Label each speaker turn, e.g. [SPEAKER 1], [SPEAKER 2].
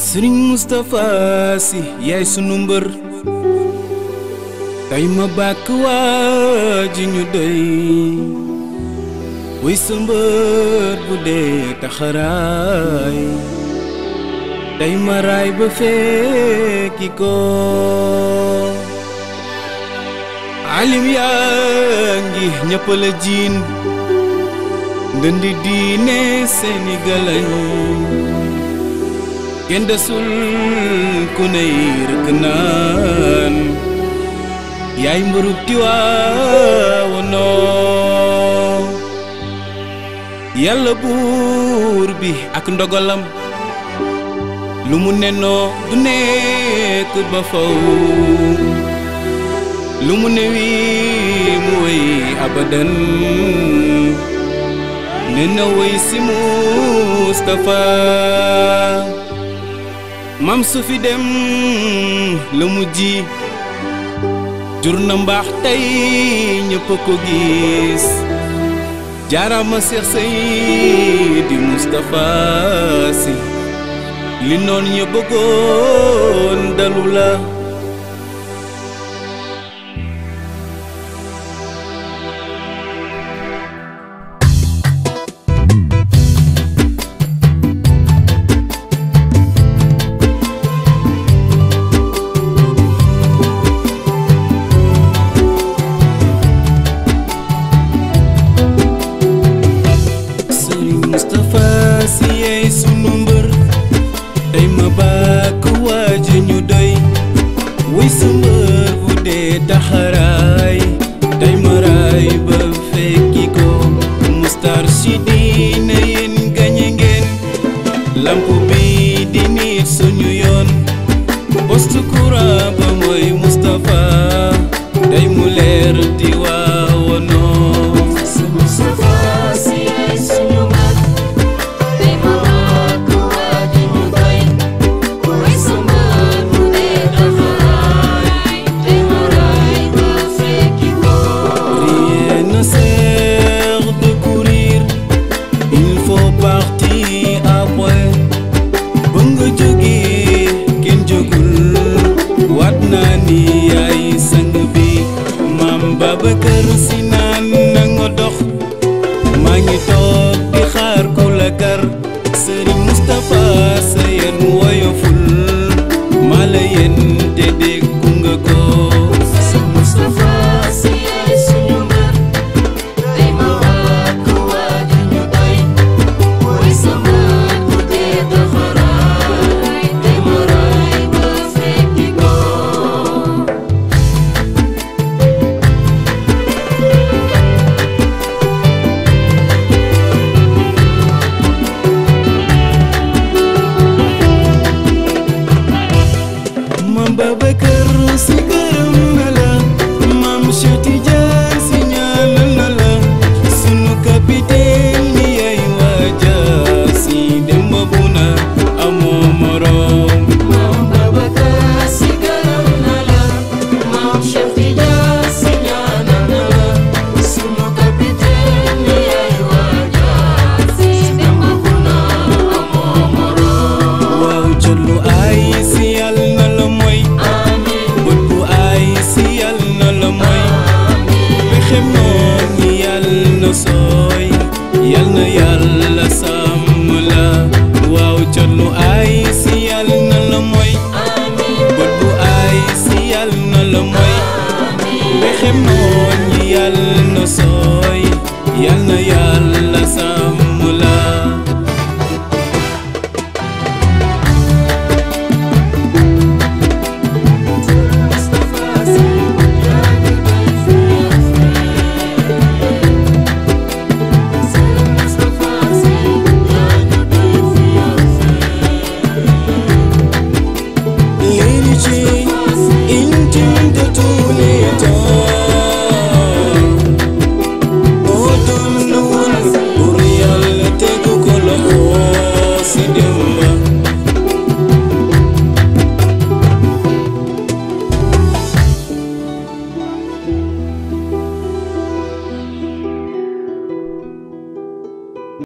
[SPEAKER 1] sëriñ Moustapha Sy yaay sunu mbër tey ma bàkk waa ji ñu doy wuy sa mbër bu dee taxaraay tey ma raay ba fekki ko alim yaa ngi ñëpp la jiin ndëndi diine seeni galañ kenn desul ku ney rëkk naan yaay mbërub Tiwaawanoo yàlla buur bi ak ndogalam lu mu nenoo du nekk ba faw lu mu newi mu wéy abadan ne na wéy si Mustapha mam su fi dem la mu ji jur na mbaax tey ñëpp ko gis jaarama Seex Seydi Mustapha Sy li noon ña bëggoon dalu la Sëriñ Moustapha Sy yaay sunu mbër tey ma bàkk waaja ñu doy wuy sa mbër bu dee taxaraay tey ma raay ba fekki ko mustar si diine yéen gañe ngeen lamp bi di nit suñu yoon poste courant ba mooy Moustapha tey mu leer di waawanoo
[SPEAKER 2] Moustapha Sy yaay sunu mbër tey ma bàkk waa ji ñu doy wuy sa mbër bu dee taxaraay tey ma raay ba fekki ko
[SPEAKER 1] Rien ne sert de courir, il faut partir après. ba nga jógee kenn jógul waat naa ni yaay sang bi maam Babacar Si naan na nga dox maa ngi toog di xaar ku la kar Serigne Moustapha sa yéen woyoful maa la yéen te déggu nga ko.
[SPEAKER 2] Moustapha Sy yaay sunu mbër tey ma bàkk waa ji ñu doy wuy sa mbër bu dee taxaraay tey ma raay ba fekki ko
[SPEAKER 1] Maam Babacar Si gërëm na la Maam Cheikh Tidiane Si ñaanal na la sunu capitaine ni yaay waaja si dem bu na amoo morom
[SPEAKER 2] Maam Babacar Sy gërëm na la Maam Cheikh Tidiane Sy ñaanal na la sunu capitaine ni yaay waaja si dem bu na amoo moroom
[SPEAKER 1] waaw jëlu ay si yàlla na la mooy
[SPEAKER 2] amiin
[SPEAKER 1] bët bu ay si yàlla na la mooy pexem noon ñi yàlla na sooy yàlla na yàlla sàmm la waaw jëlu ay si yàlla na la mooy
[SPEAKER 2] amiin
[SPEAKER 1] bët bu ay si yàlla na la mooy pexem noon ñi yàlla na sooy yàlla na yàlla